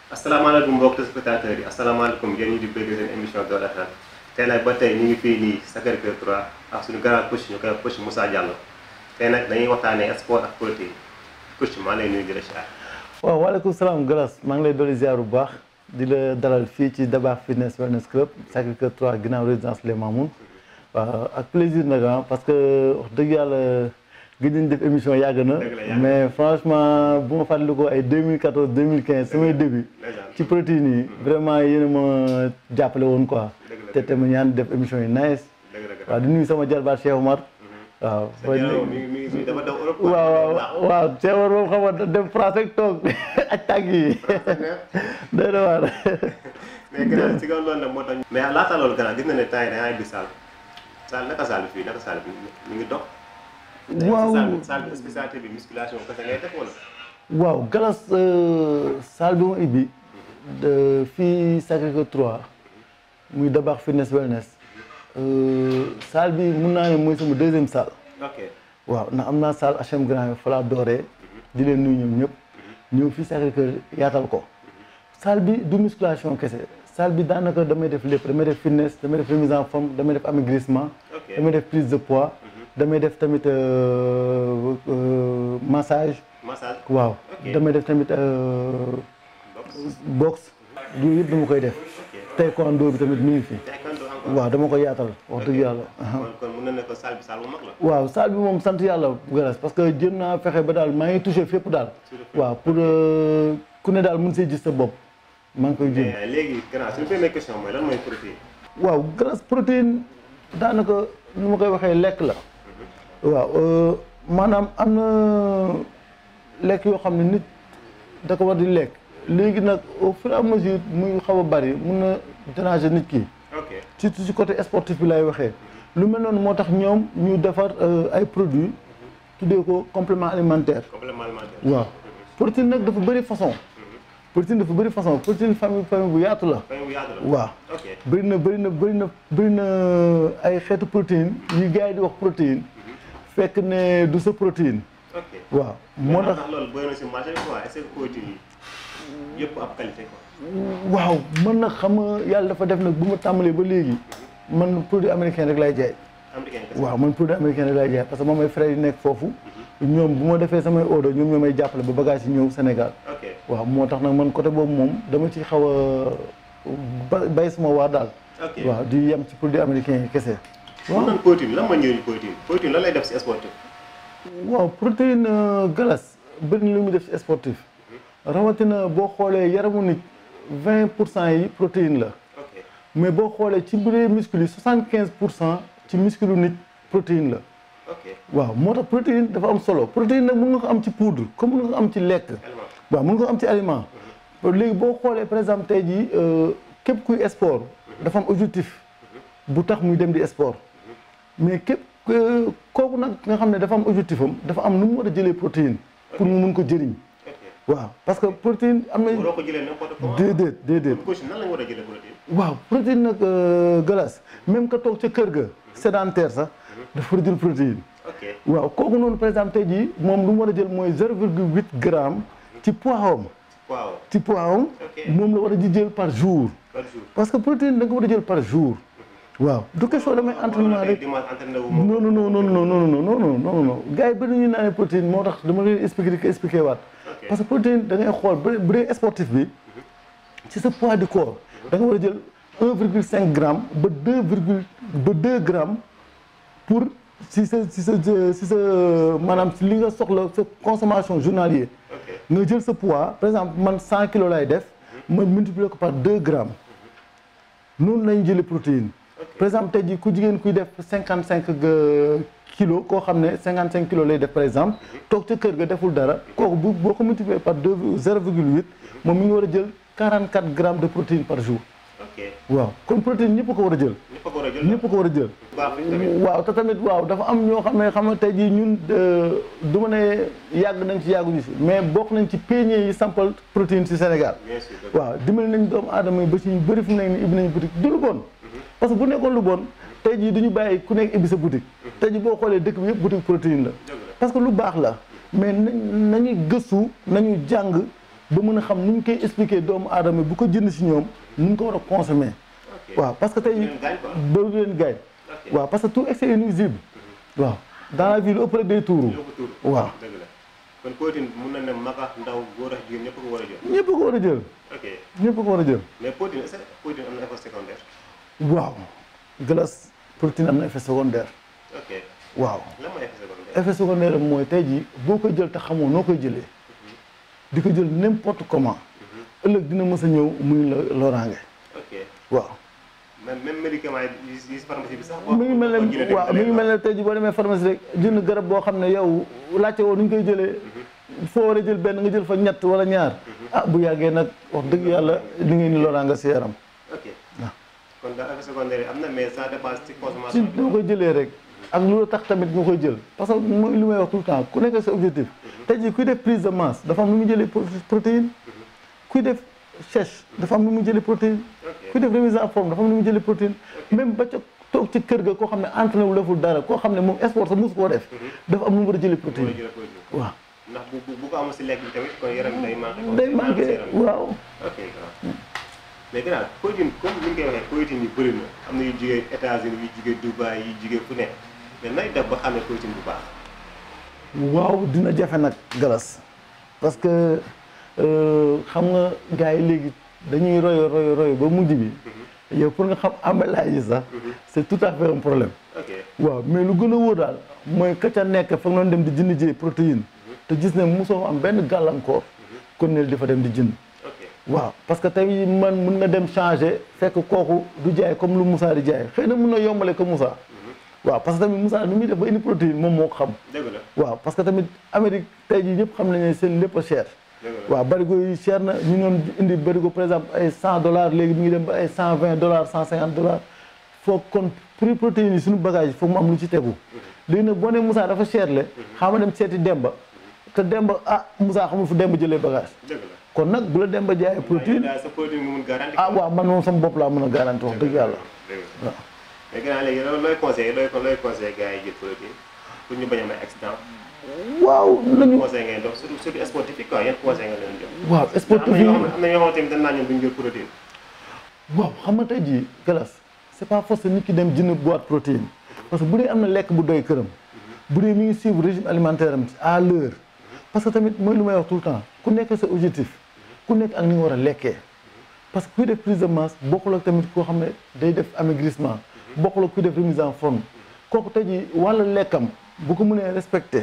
asalaamaaleykum mbokk téléspectateurs yi asalaamaaleykum yéen ñi di bëgg seen émission Doole Xel tey nag ba tey ñu ngi fii nii Sacré-Cœur 3 ak suñu grand coach ñu koy wax coach Moussa Diallo tey nag dañuy waxtaanee sport ak politique coach maa lay nuyu di la ziar. waaw waaleykum salaam Galas maa ngi lay dolli ziar bu baax di la dalal fii ci Dabakh Fitness Wellness Club Sacré-Cœur 3 ginnaaw résidence Les Mamoun waaw ak plaisir nag ah parce que wax dëgg yàlla gëj nañ def émission yàgg na mais franchement bu ma fàttalikoo ay 2014 2015 samay début ci protéines yi vraiment yéen a ma jàppale woon quoi te te ma ñaan def émission yi nice waaw di nuyu sama jarbaat Cheikh Omar waaw waaw waaw Cheikh Omar moom xam nga dem France rek toog ak tàgg yi doy na waar mais gannaaw si kaw loolu nag moo tax mais laata loolu gannaaw gis na ne temps yi da ngay bi salle salle naka salle bi fii naka salle bi mi ngi dox waaw salle bi spécialité bi musculation kese ngay def wala waaw Galas salle bi ma ibbi fii Sacré-Cœur 3 muy Dabakh Fitness Wellness salle bi mun naa ne mooy sama deuxième salle ok waaw ndax am naa salle HM Grand fa laa dooree di leen nuyu ñoom ñëpp ñëw fii Sacré-Cœur yaatal ko salle bi du musculation kese salle bi daanaka damay def lépp damay def fitness damay def remise en forme damay def amaigrissement damay def prise de poids damay def tamit massage massage waaw damay def tamit boxe yooyu yëpp dama koy def taekwondo bi tamit mi ngi fi waaw dama koy yaatal wax dëgg yàlla kon kon mën na ne ko salle bi salle bu mag la waaw salle bi moom sant yàlla galas parce que jëm naa fexe ba daal maa ngi touché fépp daal waaw pour ku ne daal mën see gis sa bopp maa ngi koy jëm mais léegi gannaaw suñu première question mooy lan mooy protéine waaw galas protéine daanaka nu ma koy waxee lekk la waaw maanaam am na lekk yoo xam ne nit da ko war di lekk léegi nag au fur et à mesure muy xaw a bari mun na déranger nit ki ok surtout ci côté sportif bi lay waxee lu mel noonu moo tax ñoom ñu defar ay produits tuddee ko complément alimentaire complément alimentaire waaw protéine nag dafa bëri façon protéine dafa bëri façon protéine famille famille bu yaatu la famille bu yaatu la waaw ok bëri na bëri na bëri na bëri na ay xeetu protéine yu gars yi di wax protéine fekk ne du sa protéine ok waaw moo tax ndax loolu bëri na si marché bi quoi est-ce que protéine yi yëpp ab qualité quoi waaw man nag xam nga yàlla dafa def nag bu ma tàmbalee ba léegi man produit américain rek lay jaay américain kese waaw man produit américain rek lay jaay parce que moom ay frères yi nekk foofu ñoom bu ma defee samay ordre ñoom ñoo may jàppale ba bagage yi ñëw Sénégal ok waaw moo tax nag man côté boobu moom dama ci xaw a ba bay sama waar daal ok waaw di yem ci produit américain yi kese waaw nan protéine lan mooy njëriñ protéine protéine lan lay def si sportif waaw protéine galas bëri na lu muy def ci sportif rawatina boo xoolee yaramu nit vingt pour cent yi protéine la ok mais boo xoolee ci bu dee muscle yi soixante quinze pour cent ci muscle nit protéine la ok waaw moo tax protéine dafa am solo protéine nag mën nga ko am ci poudre comme mën nga ko am ci lekk aliment waaw mën nga ko am ci aliment léegi boo xoolee par exemple tey jii képp kuy sport dafa am objectif bu tax muy dem di sport mais képp kooku nag nga xam ne dafa am objectif am dafa am nu mu war a jëlee protéine pour mu mun ko jëriñ ok waaw parce que protéine am na waroo ko jëlee n'importe comment déedéet déedéet kon coach nan la ñu war a jëlee protéine waaw protéine nag galas même ka toog ca kër ga sédentaire sax dafa war a jël protéine ok waaw kooku noonu par exemple tey jii moom lu mu war a jël mooy 0,8 gramme ci poids am waaw ci poids am Ok. moom la war a di jël par jour par jour parce que protéine da nga war a jël par jour waaw du question damay entraînement rek dimanche entraîné wu moom non non non non non non non non non non non gars yi bëri ñu naan protéine moo tax dama leen expliquer di ko expliquer waat Ok. parce que protéine da ngay xool bu dee bu dee sportif bi ci sa poids du corps da nga war a jël 1,5 gramme ba 2 virgule ba 2 grammes pour si sa si sa si sa maanaam si li nga soxla sa consommation journalier ok nga jël sa poids par exemple man 100 kilos lay def ma multiplier ko par 2 grammes noonu lañu jëlee protéine par exemple tey jii ku jigéen kuy def 55 kilos koo xam ne 55 kilos lay def par exemple toog ca kër ga deful dara kooku bu boo ko multiplier par 2 0,8 moom mi ngi war a jël 44 grammes de protéine par jour ok waaw kon protéine ñëpp ko war a jël ñëpp a ko war a jël ñëpp ko war a jël baax fi tamit waaw te tamit waaw dafa am ñoo xam ne xam nga tey jii ñun du ma ne yàgg nañ ci yàgguñu si mais bokk nañ ci peñe yi sampal protéine ci Sénégal bien sûr waaw dimbali nañ doomu aadama yi ba ci ñu bëri fu mu nekk ni ibbi nañ boutique du lu bon parce que bu nekkoon lu bon tey jii du ñu bàyyi ku nekk ibbi sa boutique tey jii boo xoolee dëkk bi yëpp boutique protéine la dëgg la parce que lu baax la mais nañ nañuy gëstu nañu jàng ba mën a xam nu ñu koy expliquer doomu aadama bu ko jënd si ñoom nu ñu ko war a consommer ok waaw parce que tey leen gaañ quoi. bëri leen gaañ ok waaw parce que tout excès est nuisible waaw dans la vie lu ëpp rek day tuuru ñoo ko tuur. waaw dëgg la kon protéine mun na ne mag ak ndaw góor ak jigéen ñëpp ko war a jël. ñëpp ko war a jël ok ñëpp ko war a jël mais protéine est-ce que protéine am na effet secondaire. waaw glace protéine am na effet secondaire ok waaw lan mooy effet secondaire. effet secondaire am mooy tey jii boo koy jël te xamoo noo koy jëlee di ko jël n'importe comment ëllëg dina mës a ñëw muy la loraange ok waaw même même médicament yi yi si pharmacie bi sax. mi ngi mel ne waaw mi ngi mel ne tey jii boo demee pharmacie rek jënd garab boo xam ne yow laajte woo nu ñu koy jëlee foo war a jël benn nga jël fa ñett wala ñaar ah bu yàggee nag wax dëgg yàlla li ngeen ni loraange si yaram ok waaw. kon daal effet secondaire yi am na mais ça dépend ci ci consommation bi. noo koy jëlee rek ak lu la tax tamit nga koy jël parce que mooy li may wax tout le temps ku nekk sa objectif tey jii kuy def prise de masse dafa am lu mu jëlee pro- protéine kuy def sèche dafa am lu mu jëlee protéine ok kuy def remise en forme dafa am lu mu jëlee protéine même ba ca toog ci kër ga koo xam ne entraîné wu deful dara koo xam ne moom sport sa mosu koo def dafa am lu mu war a jëlee moo la protéine jëlee protéine. waaw ndax bu bu bu ko amul si lekk bi tamit kon yaram bi day manqué. quoi. day manqué yaram bi. waaw ok grand mais gannaaw protéine comme ni ñu koy waxee protéine yi bëri na am na yu jugee États-Unis yu jugee Dubaï yu jugee fu nekk mais nay def ba xamee protéine bu baax. waaw dina jafe nag galas parce que euh, xam nga gars yi léegi dañuy royo royo royo ba mujj bi yow pour nga xam emballage yi sax c'est tout à fait un problème ok waaw mais lu gën a wóor daal mooy ka ca nekk fa nga doon dem di jënd jee protéine te gis ne mosoo am benn gàllankoor kon ne dafa dem di jënd ok waaw parce que tey man mun nga dem changer fekk kooku du jaay comme lu Moussa di jaay xëy na mun na yombale que Moussa waaw parce que tamit Moussa nu muy def ba indi protéine moom moo ko xam dëgg la waaw parce que tamit Amérique tey jii ñëpp xam nañ ne seen lépp a cher dëgg la waaw barigo yi cher na ñu doon indi barigo par exemple ay cent dollars léegi mi ngi dem ba ay cent vingt dollars cent cinquante dollars foog kon prix protéines yi suñu bagage foog mu am lu ci tegu léegi nag boo ne Moussa dafa cher le xama dem seeti Demba te Demba ah Moussa xamul fu Demba jëlee bagage dëgg la. kon nag bu la Demba jaayee protéine daal sa protéine nga mun garanti. ah waaw man moom sama bopp laa mën a garanti wax dëgg yàlla dëgg la. waaw mais gannaaw léegi loolu looy conseillé looy looy conseillé gars yi jël protéine pour ñu bañ a may accident. waaw nañu conseil ngay dox surtout surtout sportif yi quoi yan conseil nga leen jox. waaw sportif am na yi ñoo xam am na ñoo xamante ni dañ naan ñoom duñ jël protéine. waaw xam nga tey jii galas c'est pas forcé nit ki dem jënd boîte protéine parce que bu dee am na lekk bu doy këram bu dee mi ngi suivre régime alimentaire am à l'heure parce que tamit mooy lu may wax tout le temps ku nekk sa objectif ku nekk ak ni nga war a lekkee parce que kuy def prise de masse bokkul ak tamit koo xam ne day def amaigrissement bokkul ak kuy def remise en forme kooku tey jii wàllu lekkam bu ko mënee respecté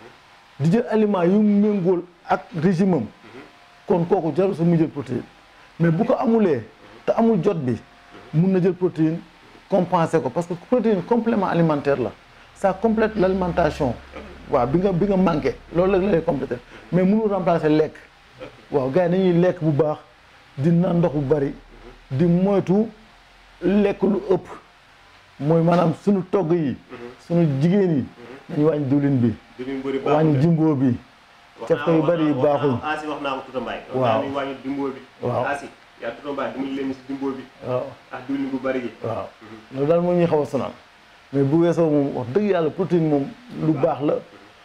di jël aliment yu méngool ak régime am kon kooku jarul sa mu jël protéine mais bu ko amulee te amul jot bi mun na jël protéine compenser ko parce que protéine complément alimentaire la ça complète l'alimentation waaw bi nga bi nga manqué loolu la lay compléter mais mënul remplacer lekk waaw gars yi dañuy lekk bu baax di naan ndox bu bari di moytu lekk lu ëpp mooy maanaam suñu togg yi suñu jigéen yi dañu wàññi diwlin bi diwlin bëri baaxul wàññi de. jimbo bi wax caf ko yu bari yi wax naa- baaxul wax naa- Asi wax naa ko Tuta Mbaye. Waaw. wax naa ni wàññi dimbo bi. Waaw. Asi yaa Tuta Mbaye dimbali leen si dimbo bi waaw ak diwlin bu bari gi. waaw loolu daal moo ñuy xaw a sonal mais bu weesoo moom wax dëgg yàlla protéine moom lu baax la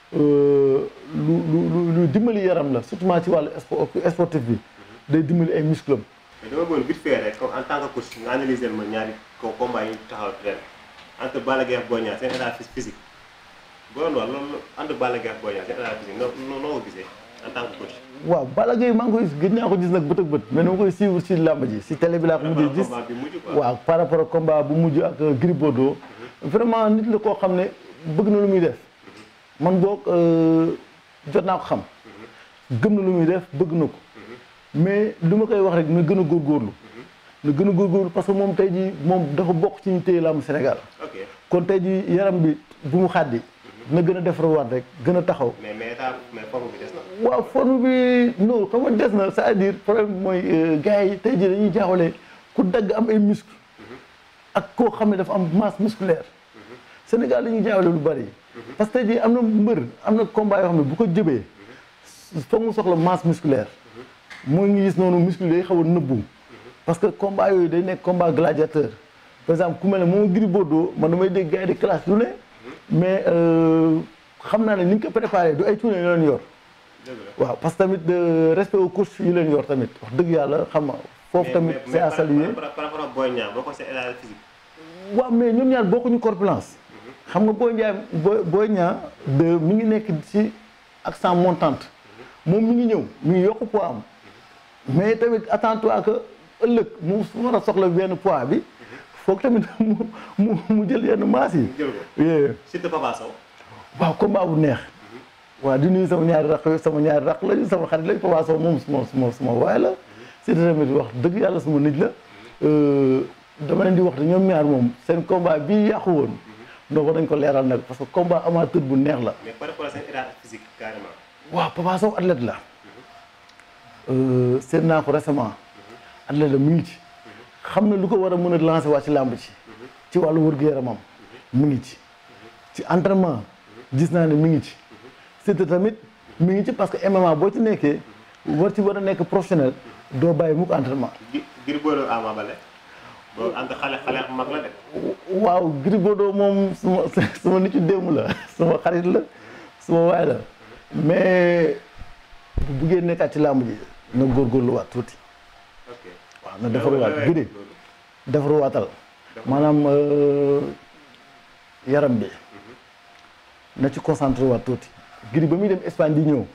euh, lu lu lu lu dimbali yaram la surtout ci wàllu sport sportif bi day dimbali ay muscles am mais dama bëggoon vite fait rek comme en tant que coach nga analyser ma ñaari ko combat yi taxaw ren entre Balla Gaye ak Boy Niang seen état physique boo doon wax loolu entre Balla Gaye ak Boy Niang seen état physique noo noo noo ko gisee en tant que coach. waaw Balla Gaye maa ngi koy gëj naa ko gis nag bët ak bët mais dama koy suivre ci làmb ji si télé bi laa ko mujjee gis combat bi mujj quoi. waaw par rapport ak combat bu mujj ak euh, Gris Bordeaux vraiment nit la koo xam ne bëgg na lu muy def man boog euh, jot naa ko xam gëm na lu muy def bëgg na ko mais lu ma koy wax rek na gën a góorgóorlu na gën a góorgóorlu parce que moom tey jii moom dafa bokk ci ñu téye làmb Sénégal ok kon tey jii yaram bi bu mu xàddi na gën a defarwaat rek gën a taxaw mais mais état mais forme bi des na. waaw forme bi non xam nga des na c'est-à-dire problème bi mooy euh, gars yi tey jii dañuy jaawale ku dagg am ay muscle ak koo xam ne dafa am masse musculaire Sénégal dañuy jaawale lu bari parce que tey jii am na mbër am na combat yoo xam ne bu ko jëbee foog mu soxla masse musculaire moo ngi gis noonu muscle day xaw a nëbbu parce que combat yooyu day nekk combat gladiateur par exemple ku mel ne moom Gris Bordeaux man damay dégg gars yi di classe lu ne mais euh, xam naa ne ni ñu ko préparé du ay cuune la leen yor dëgg la waaw parce que tamit de respect aux coachs yi leen yor tamit wax dëgg yàlla xam nga foofu mais- tamit mais- c'est mais à par- saluer par par rapport ak Boy Niang boo ko see état physique. waaw mais ñoom ñaar bokkuñu corpulence xam nga Boy Niang Boy Boy Niang de mi ngi nekk ci accent montante moom mi ngi ñëw mi ngi yokk poids am mais tamit attends-toi que ëllëg mu su war a soxla benn poids bi foog tamit mu mu mu jël yenn maas yi. jël ko Yeah. surtout Papa Sow. waaw combat bu neex waaw di nuyu sama ñaari raq sama ñaari raq lañu sama xarit lañu Papa Sow moom suma suma suma waay la si tamit wax dëgg yàlla suma nit la Euh, dama leen di wax te ñoom ñaar moom seen combat bii yàqu woon donc war nañ ko leeral nag parce que combat amateur bu neex la mais par rapport ak seen état physique carrément. waaw Papa Sow athlète la Euh, seet naa ko récemment athlète la mu ngi ci xam na lu ko war a mën a lancer waa ci làmb ci ci wàllu wër-gu-yaramam mu ngi ci ci entraînement gis naa ne mi ngi ci surtout tamit mi ngi ci parce que MMA boo ci nekkee war ci war a nekk professionnel doo bàyyi mukk entraînement gi Gris Bordeaux Ama Baldé boobu entre xale xale ak mag la de. waaw Gris Bordeaux moom suma suma nit ci démb la suma xarit la suma waay la mais bu buggee nekkaat ci làmb ji na góorgóorluwaat tuuti ok waaw na defaruwaat loolu- Gris loolu. defaruwaatal maanaam euh, yaram bi na ci concentré waat tuuti Gris ba muy dem Espagne di ñëw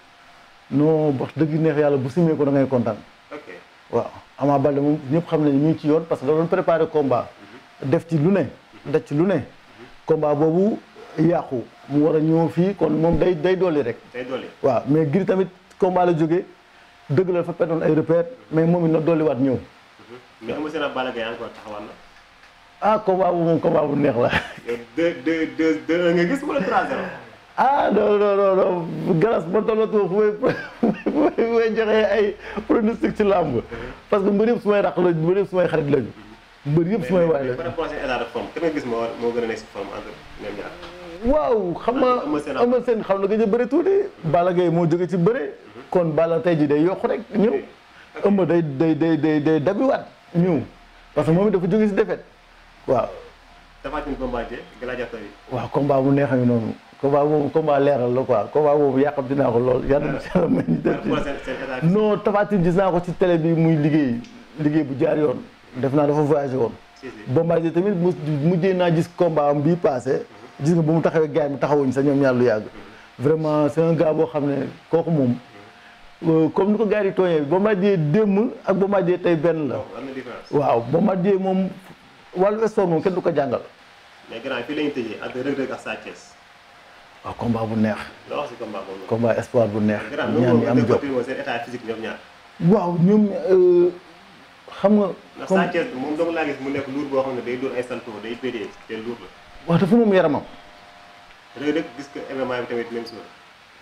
non wax dëgg neex yàlla bu simee ko da ngay kontaan ok waaw Ama Baldé moom ñëpp xam nañu ñu ngi ci yoon parce que da doon préparé combat def ci lu ne def ci lu ne combat boobu yàqu mu war a ñëw fii kon moom day day dolli rek tey dolli. waaw mais Gris tamit combat la jógee dëgg la fa perdoon ay repères mais moom it na dolliwaat ñëw mais Eumeu Sène ak Balla Gaye encore taxawal na. ah combat bu moom combat bu neex la yow deux deux deux deux nga gis wala trois zéro. ah non non non non galas ba tollatoo fu may fu may joxee ay pronostic ci làmb parce que mbër yëpp su may raq la mbër yëpp su may xarit lañu mbër yëpp su may waay mais par la rapport ak seen état de forme kan nga gis moo moo gën a nekk si forme entre ñoom ñaar. waaw xam nga Eumeu Sène am- Eumeu Sène xam na gëj a bëri tuuti Balla Gaye moo jóge ci bëre kon Balla tey ji day yokk rek ñëw Eumeu day day day day day dabiwaat ñëw parce que moom it dafa jóge si défaite waaw Tapha Tine Bombardier gladiateur yi. waaw combat bu neex a ngi noonu combat boobu combat leeral la quoi combat boobu yàqam dinaa ko lool yàlla na ci yàlla may ñu par def ci rapport ak seen seen état physique. non Tapha Tine gis naa ko ci télé bi muy liggéey liggéey bu jaar yoon def naa dafa voyagé woon si si. Bombardier tamit mu mujjee naa gis combat am bii passé gis nga ba mu taxawee gars yi taxawuñ sa ñoom ñaar lu yàgg vraiment c'est un gars boo xam ne kooku moom euh, comme ni ko gars yi tooñee Bombardier démb ak Bombardier tey benn la donc am na différence. waaw Bombardier moom wàllu sport moom kenn du ko jàngal mais grand fii la ñu tëjee entre Reug Reug ak Sa Thiès. waaw combat bu neex loo wax si combat boobu. combat espoir bu neex grand ñaan ñi am loolu jot moom seen état physique ñoom ñaar. waaw ñoom euh, xam nga ndax comme Sa Thiès moom dong laa gis mu nekk luur boo xam ne day dóor ay salto day pédé te luur la. wax dafa moom yaramam Reug Reug gis ko MMA bi tamit même chose.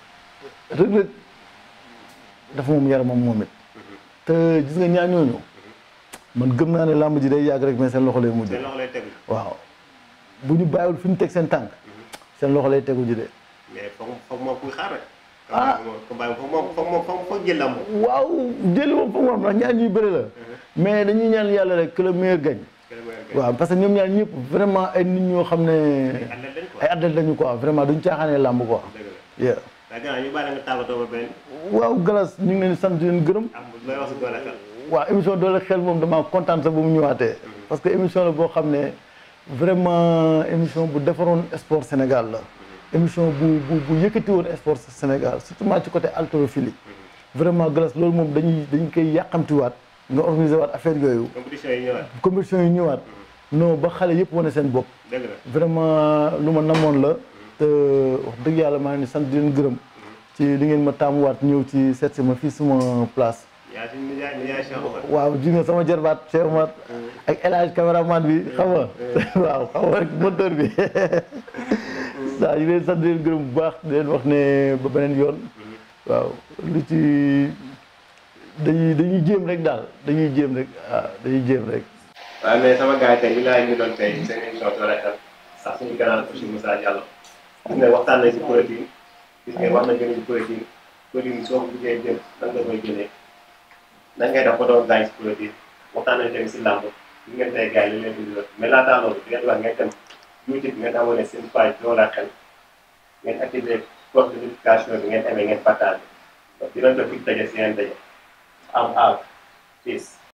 Reug Reug dafa moom yaramam moom it te gis nga ñaar ñooñu man gëm naa ne làmb ji day yàgg rek mais seen loxo lay mujj seen loxo lay tegu. waaw bu ñu bàyyiwul fi ñu teg seen tànk seen loxo lay tegu ji de mais foog foog moom kuy xaar rek. Ah. combat bi moom foog moom foog foog jël lamb. waaw jëli moom foog moom ndax ñaar ñuy bëri la mais dañuy ñaan yàlla rek que le meilleur gagne waaw parce que ñoom ñaar ñëpp vraiment ay nit ñoo xam ne athlète lañ quoi. ay athlète lañu quoi vraiment duñ caaxaanee làmb quoi dëgg la. yeah. waaye gannaaw ñu bàyyi la nga tàggatoo ba benn waaw galas ñu ngi leen di sant di leen gërëm am looy wax si doole xel. waaw émission doole xel moom damaa kontaan sax ba mu ñëwaatee parce que émission la boo xam ne vraiment émission bu defaroon sport Sénégal la émission bu bu bu yëkkati woon sport Sénégal surtout ci côté haltérophilie vraiment glace loolu moom dañuy dañ koy yàqamtiwaat nga organiser waat affaire yooyu compétition yi ñëwaat. compétition yi ñëwaat non ba xale yëpp wane seen bopp dëgg la. vraiment lu ma namoon la te wax dëgg yàlla maa ngi sant di leen gërëm ci li ngeen ma taamuwaat ñëw ci seet si ma fii suma place yaa si nijaay nijaay Cheikh Omar. waaw ji nga sama jarbaat Cheikh Omar ak El Hadj cameraman bi xam nga waaw xam nga rek monteur bi waaw ñu leen sant di leen gërëm bu baax di leen wax ne ba beneen yoon waaw lu ci dañuy dañuy jéem rek daal dañuy jéem rek waaw dañuy jéem rek waaw mais sama gars yi tey ñu laay ñu doon tey seen émission doole xel sax suñu gànnaaw aussi Moussa Diallo gis nga waxtaan nañ si protéine gis nga wax na jëlee si protéine protéine soo ko buggee jël nan nga koy jëlee nan ngay def ba doon gaañ si protéine waxtaan nañ tamit si làmb li ngeen tey gars yi li leen di dundal mais laataa loolu di ngeen wax ngeen dem YouTube ngeen abonné seen page doole xel ngeen activé cloche de notification bi ngeen amee ngeen partagé dinañ ko fi daje si yeneen daje am aal peace